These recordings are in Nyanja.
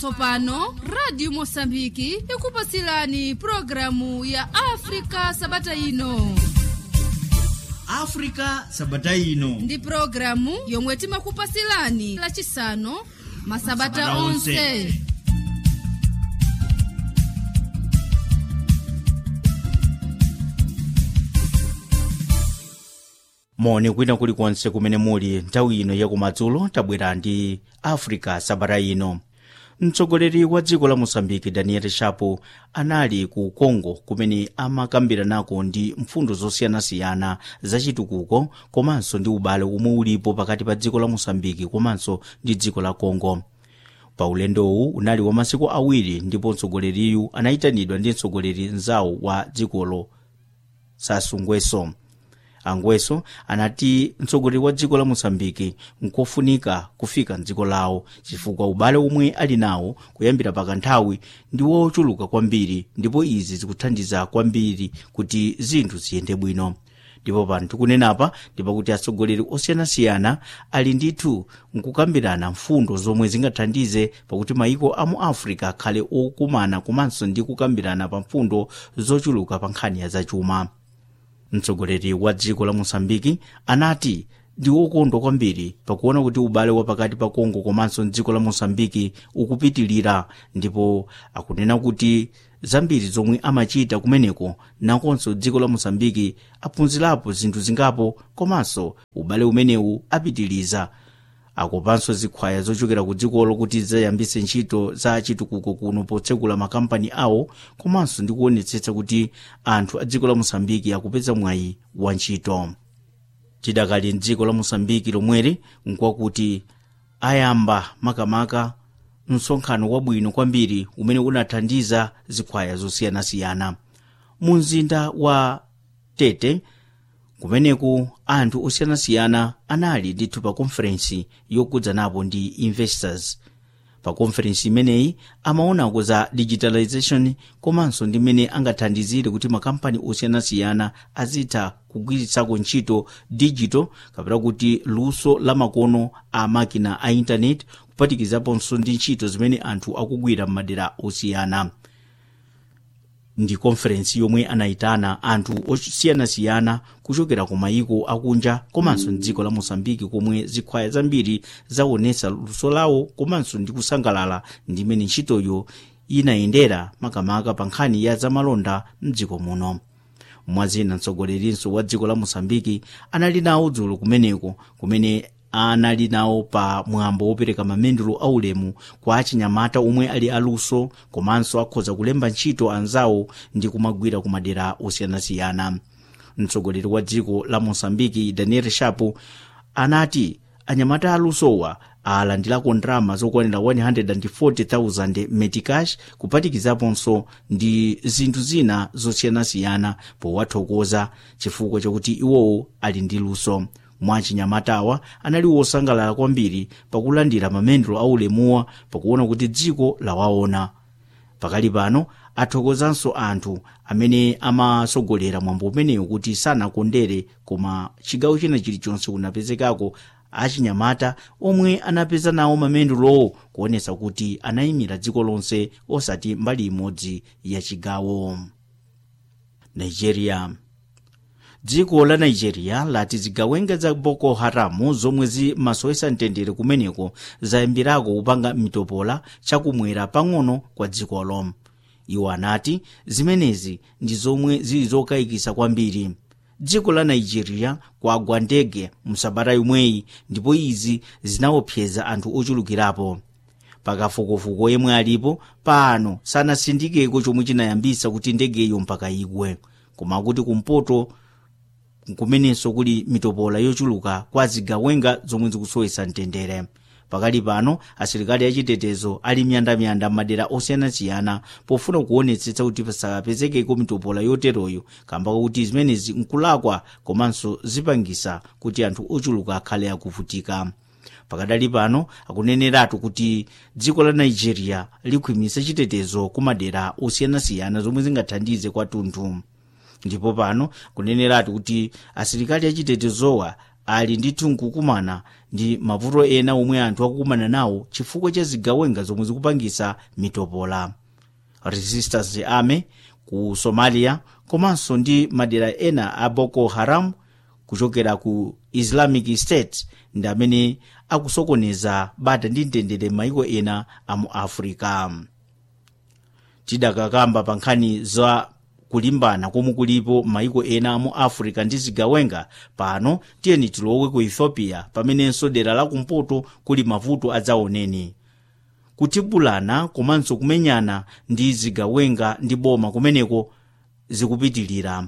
tsopano radio mosambiki ikupasilani programu ya afrika sabata ino africa sabata ino ndi programu yomwe timakupasilani lachisanu masabata Masabata onse. onse moni kwina kulikonse kumene muli nthawi ino yakumadzulo tabwera ndi africa sabata ino mtsogoleri wa dziko la mosambiki daniel shapo anali ku congo kumene amakambiranako ndi mfundo zosiyanasiyana zachitukuko komanso ndi ubale umwe ulipo pakati pa dziko la mosambiki komanso ndi dziko la congo pa ulendowu unali wa masiku awiri ndipo mtsogoleriyu anayitanidwa ndi mtsogoleri mzawo wa dzikolo sassou nguesso angweso anati mtsogoleri wa dziko la mosambiki nkofunika kufika mdziko lawo chifukwa ubale omwe ali nawo kuyambira pakanthawi ndi wochuluka kwambiri ndipo izi zikuthandiza kwambiri kuti zinthu ziyende bwino ndipo pano tikunenapa ndipakuti atsogoleri osiyanasiyana ali ndithu nkukambirana mfundo zomwe zingathandize pakuti mayiko a mu africa akhale okumana komanso ndi kukambirana pa mfundo zochuluka pa nkhani ya zachuma mtsogoleri wa dziko la mosambiki anati ndi wokondwa kwambiri pakuona kuti ubale wa pakati pa kongo komanso dziko la mosambiki ukupitilira ndipo akunena kuti zambiri zomwe amachita kumeneko nakonso dziko la mosambiki aphunzirapo zinthu zingapo komanso ubale umenewu apitiliza akopanso zikhwaya zochokera ku dzikolo kuti zayambise ntchito za chitukuko kuno potsekula makampani awo komanso ndi kuonetsetsa kuti anthu a dziko la mosambiki akupeza mwayi wa ntchito tidakali mdziko la mosambiki lomweri nkwakuti ayamba makamaka msonkhano wabwino kwambiri umene unathandiza zikhwaya zosiyanasiyana mu mzinda wa tete kumeneku anthu osiyanasiyana anali ndithu pa konferensi yokudzanapo ndi investors pa konferensi imeneyi amaonako za digitalization komanso ndi mmene angathandizire kuti makampani osiyanasiyana azitha kugwiritsako ntchito digital kapena kuti luso la makono a makina a intaneti kupatikizaponso ndi ntchito zimene anthu akugwira m'madera osiyana ndi konferensi yomwe anayitana anthu osiyanasiyana kuchokera ku mayiko akunja komanso mdziko la mosambiki komwe zikhwaya zambiri zaonetsa luso lawo komanso ndi kusangalala ndi mmene ntchitoyo inayendera makamaka pa nkhani ya zamalonda mdziko muno mwazina mtsogolerinso wa dziko la mosambiki anali nawo dzulo kumeneko kumene anali nawo pa mwambo wopereka mamendulo aulemu kwa achinyamata omwe ali aluso komanso akhoza kulemba ntchito anzawo ndi kumagwira ku madera osiyanasiyana mtsogoleri wa dziko la mosambiki daniel shapo anati anyamata alusowa alandirako ndalama zokwanira 140,000 medicash kupatikizaponso ndi zinthu zina zosiyanasiyana powathokoza chifukwa chakuti iwowo ali ndi luso mwachinyamatawa anali wosangalala kwambiri pakulandira mamendulo aulemuwa pakuona kuti dziko lawaona pakali pano athokozanso anthu amene amasogolera mwambo umenewu kuti sanakondere koma chigawo china chilichonse kunapezekako achinyamata omwe anapeza nawo mamendulowo kuonetsa kuti anayimira dziko lonse osati mbali imodzi ya chigawo nigeria dziko la nigeria lati zigawenga za boko haramu zomwe zimasowesa mtendere kumeneko zayambirako kupanga mitopola chakumwera pang'ono kwa dzikolo iwo anati zimenezi ndi zomwe zili zokayikisa kwambiri dziko la nigeria kwagwa ndege msabata yomweyi ndipo izi zinaopseza anthu ochulukirapo pakafukufuku yemwe alipo pano sanasindikeko chomwe chinayambisa kuti ndegeyo mpaka igwe koma kuti kumpoto kumenenso kuli mitopola yochuluka kwa zigawenga zomwe zikusowesa mtendere pakali pano asilikali achitetezo ali myandamyanda m'madera osiyanasiyana pofuna kuonetsetsa kuti pasapezekeko mitopola yoteroyo kamba kuti zimenezi nkulakwa komanso zipangisa kuti anthu ochuluka akhale akuvutika pakadali pano akuneneratu kuti dziko la nigeria likhwimitsa chitetezo kumadera osiyanasiyana zomwe zingathandize kwathunthu ndipo pano kuneneratu kuti asilikali achitetezowa ali ndithu nkukumana ndi mavuto ena omwe anthu akukumana nawo chifukwa cha zigawenga zomwe zikupangisa mitopola resistance army ku somalia komanso ndi madera ena a boko haram kuchokera ku islamic state ndi amene akusokoneza bata ndi mtendere m'mayiko ena a mu africa tidakakamba pa nkhani za kulimbana komwe kulipo m'mayiko ena a mu africa ndi zigawenga pano tiyeni tilowe ku ethiopia pamenenso dera la kumpoto kuli mavuto adzaoneni kutibulana komanso kumenyana ndi zigawenga ndi boma kumeneko zikupitilira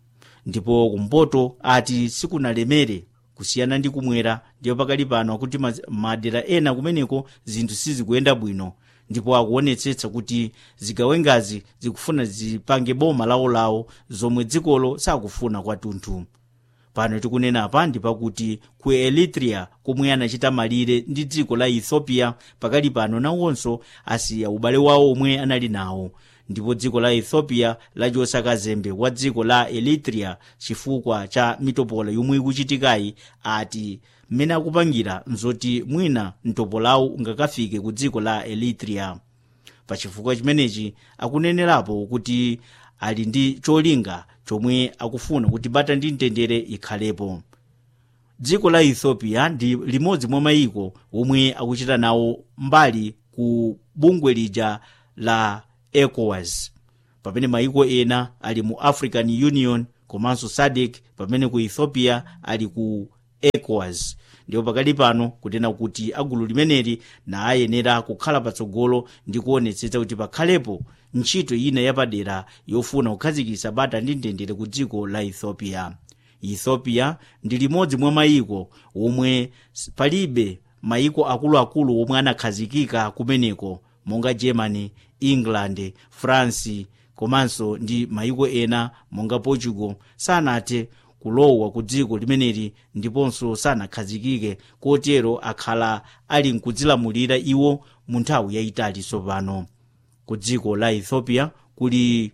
ndipo kumpoto ati sikunalemere kusiyana ndi kumwera ndipo pakali pano akuti madera ena kumeneko zinthu sizikuyenda bwino ndipo akuonetsetsa kuti zigawengazi zikufuna zipange boma lawolawo zomwe dzikolo sakufuna kwathunthu pano tikunena apa ndi pakuti ku eritrea komwe anachita malire ndi dziko la ethiopia pakali pano nawonso asiya ubale wawo omwe anali nawo ndipo dziko la ethiopia lachotsa kazembe wa dziko la eritrea chifukwa cha mitopola yomwe ikuchitikayi ati mmene akupangira nzoti mwina mtopolawo ungakafike ku dziko la eritrea pachifukwa chimenechi akunenerapo kuti ali ndi cholinga chomwe akufuna kuti bata ndi mtendere ikhalepo dziko la ethiopia ndi limodzi mwa mayiko omwe akuchita nawo mbali ku bungwe lija la ecowas pamene mayiko ena ali mu african union komanso sadc pamene ku ethiopia ali ku ecowas ndipo pakali pano kunena kuti agulu limeneli na ayenera kukhala patsogolo ndi kuonetsetsa kuti pakhalepo ntchito ina yapadera yofuna kukhazikitsa bata ndi mtendere ku dziko la ethiopia ethiopia ndi limodzi mwa mayiko omwe palibe mayiko akuluakulu omwe anakhazikika kumeneko monga germany england france komanso ndi mayiko ena monga portugal sanathe kulowa ku dziko limeneli ndiponso sanakhazikike kotero akhala ali nkudzilamulira iwo mu nthawi yayitali tsopano ku dziko la ethiopia kuli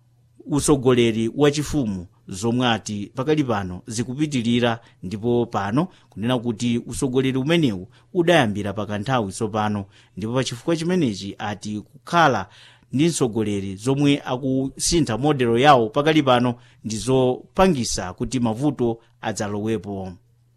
usogoleri wachifumu zomwe ati pakali pano zikupitilira ndipo pano kunena kuti usogoleri umenewu udayambira pakanthawi tsopano ndipo pachifukwa chimenechi ati kukhala ndi mtsogoleri zomwe akusintha modelo yawo pakali pano ndizopangisa kuti mavuto adzalowepo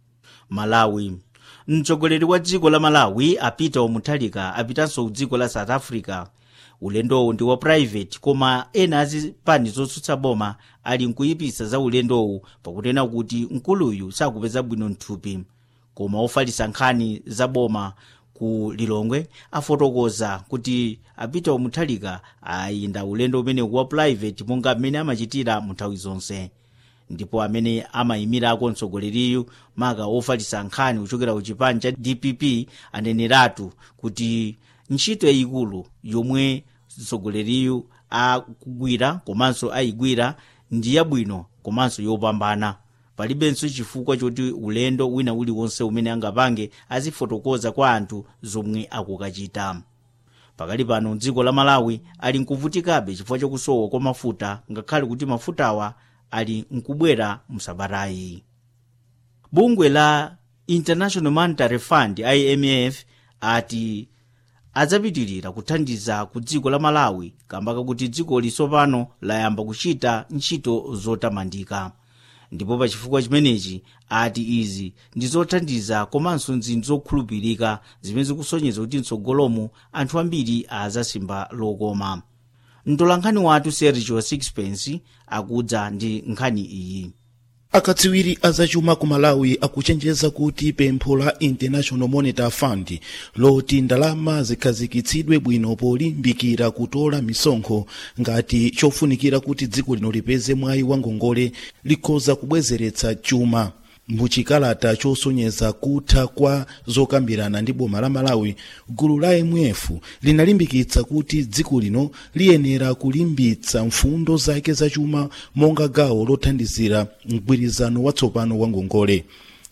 malawi mtsogoleri wa dziko la malawi a peter mutharika apitanso ku dziko la south africa ulendowu ndi wa private koma ena azipani zotsutsa boma ali nkuyipisa za ulendowu pakunena kuti mkuluyu sakupeza bwino mthupi koma ofalitsa nkhani za boma ku lilongwe afotokoza kuti apita mutharika ayinda ulendo umenewu wa private monga mmene amachitira mu nthawi zonse ndipo amene amayimirako mtsogoleriyu maka ofalitsa nkhani kuchokera ku chipani cha dpp aneneratu kuti ntchito yayikulu yomwe mtsogoleriyu akugwira komanso ayigwira ndi yabwino komanso yopambana palibenso chifukwa choti ulendo wina uliwonse umene angapange azifotokoza kwa anthu zomwe akukachita pakali pano dziko la malawi ali nkuvutikabe chifukwa chakusowa kwa mafuta ngakhale kuti mafutawa ali nkubwera msabatayi bungwe la international monetary fund imf ati adzapitilira kuthandiza ku dziko la malawi kamba kakuti dziko lisopano layamba kuchita ntchito zotamandika ndipo pachifukwa chimenechi ati izi ndi zothandiza komanso nzinthu zokhulupirika zimene zikusonyeza kuti mtsogolomo anthu ambiri azasimba lokoma mtolankhani wathu sergio sixpence akudza ndi nkhani iyi akadziwiri azachuma ku malawi akuchenjeza kuti pempho la international monetary fund loti ndalama zikhazikitsidwe bwino polimbikira kutola misonkho ngati chofunikira kuti dziko lino lipeze mwayi wa ngongole likhoza kubwezeretsa chuma muchikalata chosonyeza kutha kwa zokambirana ndi boma la malawi gulu la imf linalimbikitsa kuti dziko lino liyenera kulimbitsa mfundo zake zachuma monga gawo lothandizira mgwirizano watsopano wa ngongole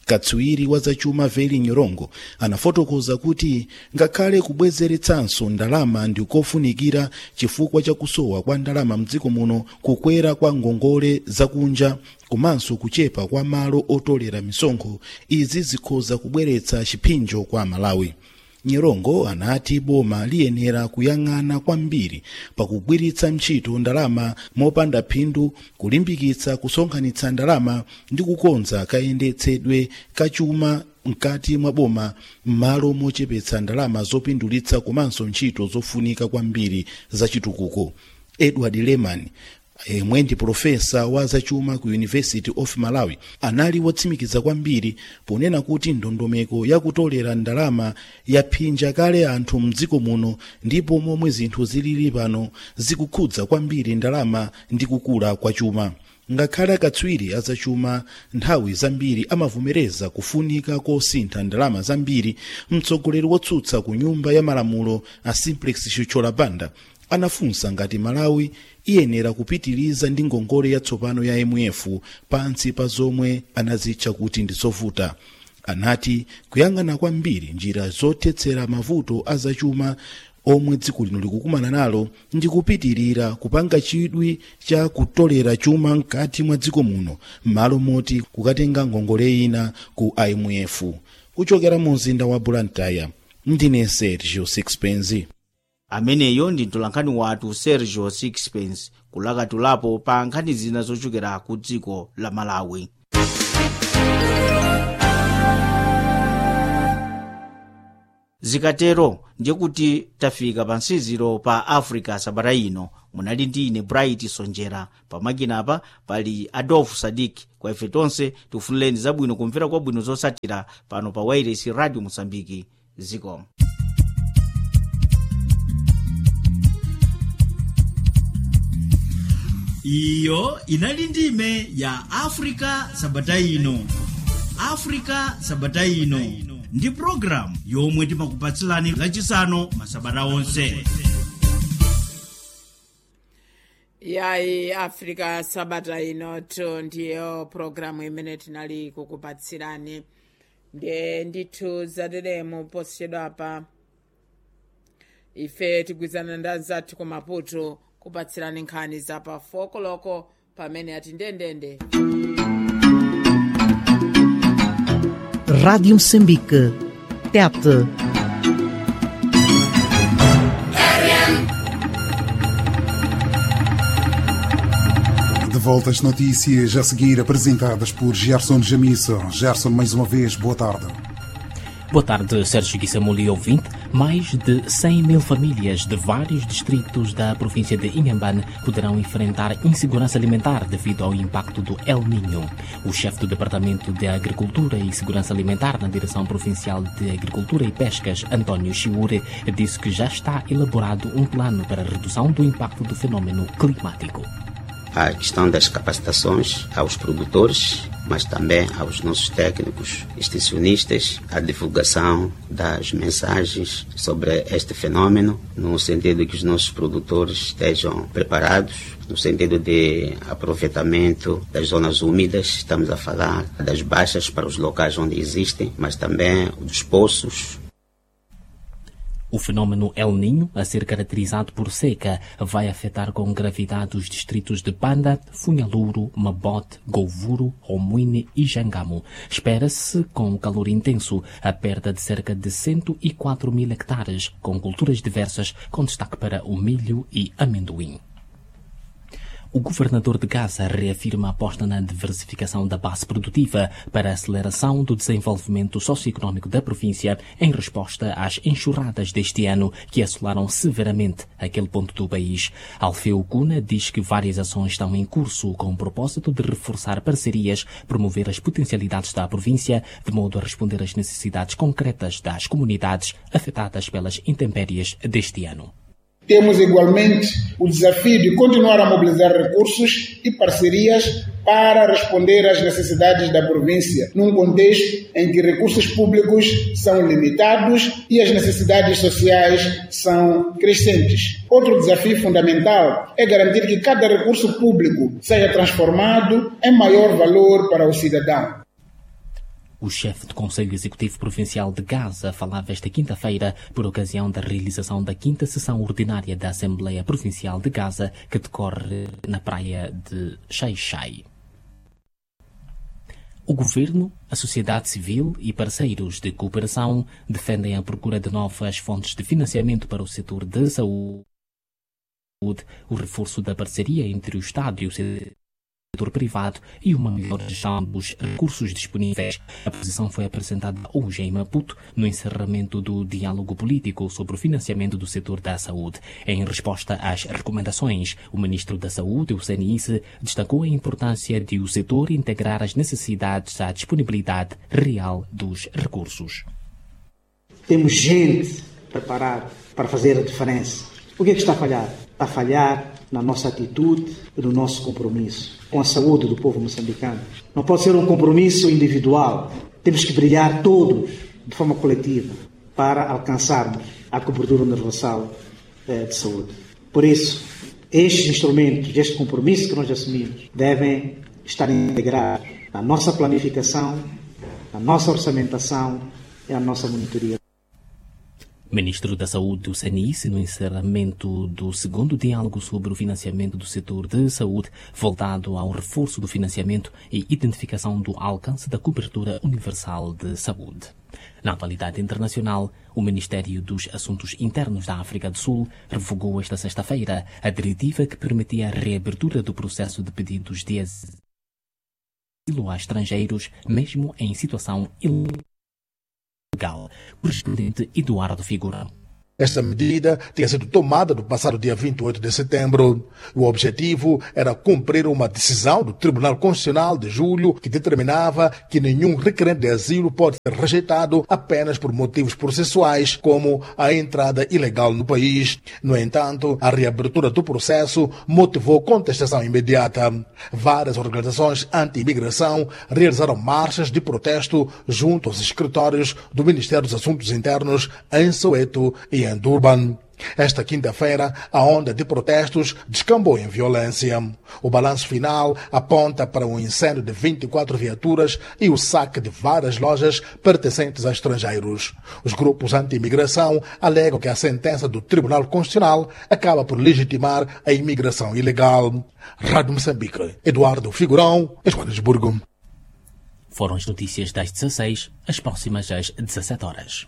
katswiri wa zachuma veli nyorongo anafotokoza kuti ngakhale kubwezeretsanso ndalama ndi kofunikira chifukwa cha kusowa kwa ndalama mdziko muno kukwera kwa ngongole zakunja komanso kuchepa kwa malo otolera misonkho izi zikhoza kubweretsa chipinjo kwa malawi nyerongo anati boma liyenera kuyang'ana kwambiri pakugwiritsa ntchito ndalama mopanda phindu kulimbikitsa kusonkhanitsa ndalama ndi kukonza kayendetsedwe kachuma mkati mwa boma m'malo mochepetsa ndalama zopindulitsa komanso ntchito zofunika kwambiri zachitukuko edward leman yemwe ndi profesa wa zachuma ku university of malawi anali wotsimikiza kwambiri ponena kuti ndondomeko yakutolera ndalama yaphinja kale anthu mdziko muno ndipo momwe zinthu zilili pano zikukhudza kwambiri ndalama ndi kukula kwa chuma ngakhale akatswiri azachuma nthawi zambiri amavomereza kufunika kosintha ndalama zambiri mtsogoleri wotsutsa ku nyumba ya malamulo a simplex chuchola banda anafunsa ngati malawi iyenera kupitiliza ndi ngongole yatsopano ya mf pansi pa zomwe anazitcha kuti ndi zovuta anati kuyang'ana kwambiri njira zothetsera mavuto azachuma omwe dziko lino likukumana nalo ndi kupitirira kupanga chidwi cha kutolera chuma mkati mwa dziko muno m'malo moti kukatenga ngongole ina ku imf kuchokera mu mzinda wa blantyre ndine sergio sixpence ameneyo ndi mtolankhani wathu sergio sixpence kulakatulapo pa nkhani zina zochokera ku dziko la malawi zikatero ndiye kuti tafika pa nsiziro pa africa sabata ino munali ndi ine bright sonjera pamakinapa pali adolf sadik kwa ife tonse tifunireni zabwino kumvera kwabwino zosatira pano pa wairesi radio mosambiki zikomo iyo inali ndime ya afrika sabata ino afrika sabata ino ndi programu yomwe timakupatsilani lachisanu masabata onse yayi africa sabata inoto ndiyo programu imene tinali kukupatsirani ndiye ndithu zateremu posachedwa apa ife tigwizana ndi anzathu ku maputo kupatsirani nkhani za pa fokoloko pamene ati ndendende Rádio Moçambique. Tete. De volta às notícias a seguir apresentadas por Gerson Jamisso. Gerson, mais uma vez, boa tarde. Boa tarde, Sérgio Guissamuli, ouvinte. Mais de 100 mil famílias de vários distritos da província de Inhambane poderão enfrentar insegurança alimentar devido ao impacto do El Niño. O chefe do Departamento de Agricultura e Segurança Alimentar na Direção Provincial de Agricultura e Pescas, António Chiure, disse que já está elaborado um plano para a redução do impacto do fenômeno climático a questão das capacitações aos produtores, mas também aos nossos técnicos, extensionistas, a divulgação das mensagens sobre este fenômeno, no sentido que os nossos produtores estejam preparados, no sentido de aproveitamento das zonas úmidas, estamos a falar das baixas para os locais onde existem, mas também dos poços, o fenômeno El Ninho, a ser caracterizado por seca, vai afetar com gravidade os distritos de Panda, Funhaluro, Mabote, Govuro, Homuine e Jangamo. Espera-se, com calor intenso, a perda de cerca de 104 mil hectares, com culturas diversas, com destaque para o milho e amendoim. O governador de Gaza reafirma a aposta na diversificação da base produtiva para a aceleração do desenvolvimento socioeconômico da província em resposta às enxurradas deste ano que assolaram severamente aquele ponto do país. Alfeu Cuna diz que várias ações estão em curso com o propósito de reforçar parcerias, promover as potencialidades da província, de modo a responder às necessidades concretas das comunidades afetadas pelas intempéries deste ano. Temos igualmente o desafio de continuar a mobilizar recursos e parcerias para responder às necessidades da província, num contexto em que recursos públicos são limitados e as necessidades sociais são crescentes. Outro desafio fundamental é garantir que cada recurso público seja transformado em maior valor para o cidadão. O chefe do Conselho Executivo Provincial de Gaza falava esta quinta-feira por ocasião da realização da quinta sessão ordinária da Assembleia Provincial de Gaza, que decorre na praia de Xai-Xai. O governo, a sociedade civil e parceiros de cooperação defendem a procura de novas fontes de financiamento para o setor da saúde, o reforço da parceria entre o Estado e o setor privado e uma melhor gestão dos recursos disponíveis. A posição foi apresentada hoje em Maputo, no encerramento do diálogo político sobre o financiamento do setor da saúde. Em resposta às recomendações, o ministro da Saúde, o CNIS, destacou a importância de o setor integrar as necessidades à disponibilidade real dos recursos. Temos gente preparada para fazer a diferença. O que é que está a falhar? Está a falhar na nossa atitude e no nosso compromisso com a saúde do povo moçambicano. Não pode ser um compromisso individual. Temos que brilhar todos de forma coletiva para alcançarmos a cobertura universal eh, de saúde. Por isso, estes instrumentos, este compromisso que nós assumimos, devem estar integrados na nossa planificação, na nossa orçamentação e na nossa monitoria. Ministro da Saúde do CNIS, no encerramento do segundo diálogo sobre o financiamento do setor de saúde, voltado ao reforço do financiamento e identificação do alcance da cobertura universal de saúde. Na atualidade internacional, o Ministério dos Assuntos Internos da África do Sul revogou esta sexta-feira a diretiva que permitia a reabertura do processo de pedidos de asilo a estrangeiros, mesmo em situação ilegal legal. Correspondente Eduardo Figurão. Esta medida tinha sido tomada no passado dia 28 de setembro. O objetivo era cumprir uma decisão do Tribunal Constitucional de julho que determinava que nenhum requerente de asilo pode ser rejeitado apenas por motivos processuais, como a entrada ilegal no país. No entanto, a reabertura do processo motivou contestação imediata. Várias organizações anti-imigração realizaram marchas de protesto junto aos escritórios do Ministério dos Assuntos Internos em Soweto e em Durban. Esta quinta-feira, a onda de protestos descambou em violência. O balanço final aponta para um incêndio de 24 viaturas e o saque de várias lojas pertencentes a estrangeiros. Os grupos anti-imigração alegam que a sentença do Tribunal Constitucional acaba por legitimar a imigração ilegal. Rádio Moçambique, Eduardo Figurão, Joanesburgo. Foram as notícias das 16, as próximas às 17 horas.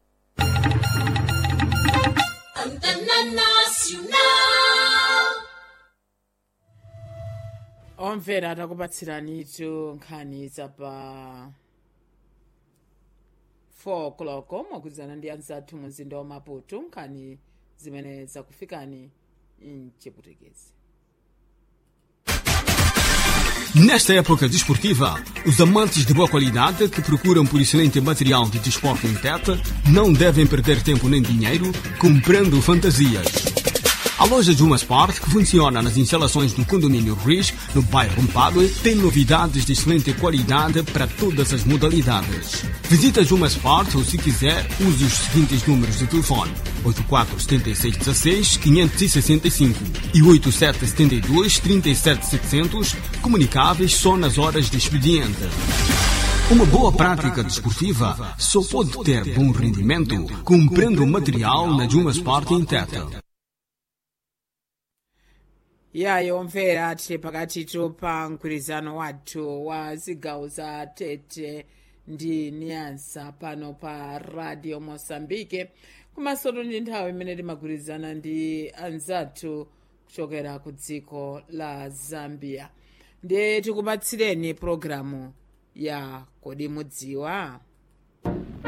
omvera takupatsiranitu nkhani zapa 4 o'clock mwakuzana ndi anzathu mu mzinda wa maputo nkhani zimene zakufikani mchiputekezi Nesta época desportiva, os amantes de boa qualidade que procuram por excelente material de desporto em teta não devem perder tempo nem dinheiro comprando fantasias. A loja Juma Sport, que funciona nas instalações do condomínio Riz, no bairro Mpadue, tem novidades de excelente qualidade para todas as modalidades. Visita Juma Sport ou, se quiser, use os seguintes números de telefone: 847616-565 e 8772-37700, comunicáveis só nas horas de expediente. Uma boa prática desportiva só pode ter bom rendimento comprando material na Juma Sport em Teta. yayo mvera tili pakatitu pa mgwirizano wathu wa zigawo za tete ndi nyansa pano pa radio mosambike komanso ndi nthawi imene timagwirizana ndi anzathu kuchokera ku dziko la zambia ndiye tikupatsireni pologalamu ya kodi mudziwa